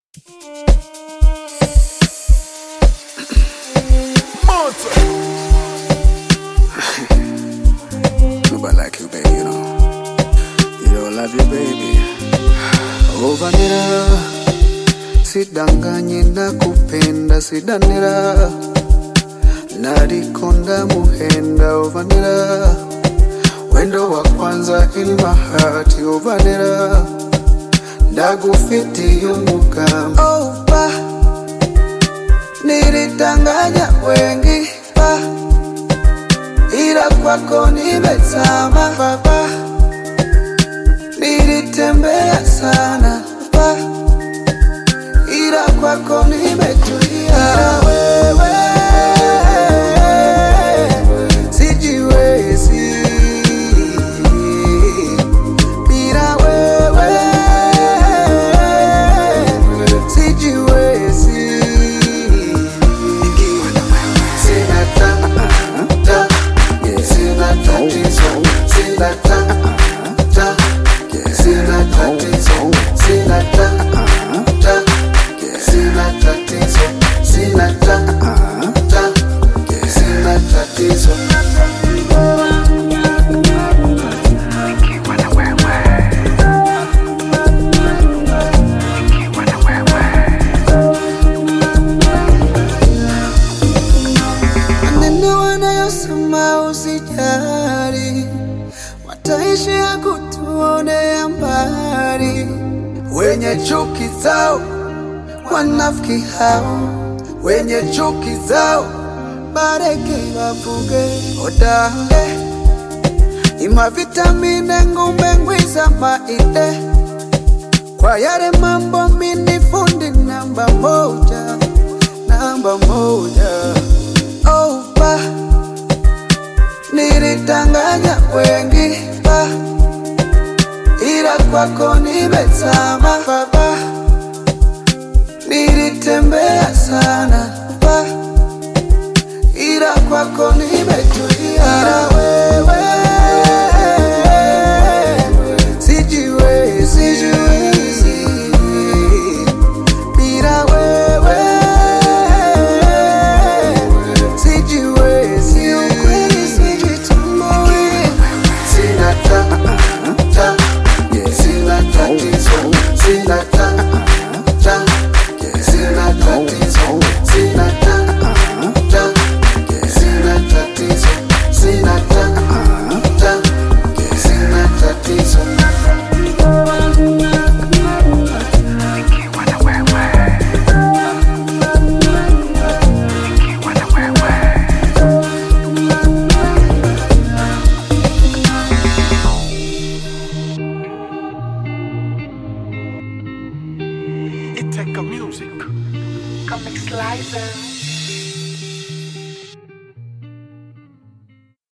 Nobody like you, baby, you know. You know, I love you, baby. Ovanira, sidanganye nakupenda, sidanira. Nadikonda muhenda, ovanira. Wendo wa kwanza in my heart, ovanira. Ndagufiti yumukam. Ova, nilitanganya wengi, pa. ila kwako nimezama baba, nilitembea sana baba, ila kwako nimetulia. Wewe sijiwezi bila wewe, sijiwezi sina ta ta sina tatizo sina ta ta sina tatizo sina ta ta sina tatizo sina ta ta sina tatizo maneno wanayosema usijali, wataishia kutuonea mbali. Wenye chuki zao wanafiki hao, wenye chuki zao bareke wavuge odale ima vitamine ngumbe ngwiza maide kwa yale mambo mini fundi namba moja, namba moja opa nilitanganya wengi pa ila kwako nimezama baba nilitembea sana pa ila kwako nimetulia ila wewe sijiwezi sijiwezi bila wewe sijiwezi ukweli sijitambui sina ta ta sina tatizo sina ta ta sina tatizo sina ta ta sina tatizo sina ta ta sina tatizo It take a music. Comic Slicer.